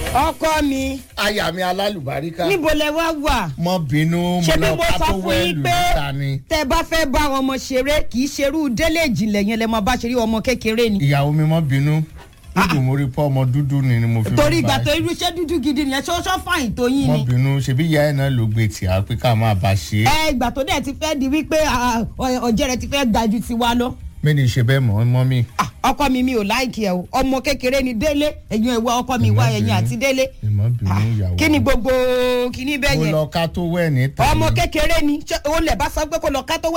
ọkọ mi aya mi alálùbáríkà níbo lẹ wá wà mọ bínú mo ṣé bí lọ mo ká sọ tó fún wẹ́ẹ̀lù yín pé níta ni tẹ bá fẹ́ bá àwọn ọmọ ṣeré kì í ṣerú délé ìjìnlẹ̀ yẹn lẹ máa bá ṣeré ọmọ kékeré ni ìyàwó mi mọ bínú dúdú mo rí pọ ọmọ dúdú ni ni mo fi torí mú ìgbà tó báyìí. irú iṣẹ́ dúdú gidi nìyẹn ṣọ́ṣọ́ fàyìn tó yín mọ ni bínú ṣebí ìyá ẹ náà ló gbé tì á pé ká máa bá ṣe é ẹ ìgbà tó dẹ̀ ti fẹ́ di wípé ah, ọ- ọ̀jẹ̀ rẹ ti fẹ́ ga ju tiwa lọ mi ní ṣe bẹ́ẹ̀ mọ́ mọ́ mi Ah, ọkọ mi mi ò láìkì ẹ o ọmọ kékeré ni délé ẹ̀yin ẹ̀wọ́ ọkọ mi wá ẹ̀yin àti délé ìmọ̀ bínú ìyàwó kí ni gbogbo kí ni bẹ́ẹ̀ mo yẹn lọ ká tó wẹ́ẹ̀ níta ọmọ ni. kékeré ni ṣé òun lè bá sọ pé kó lọ ká tó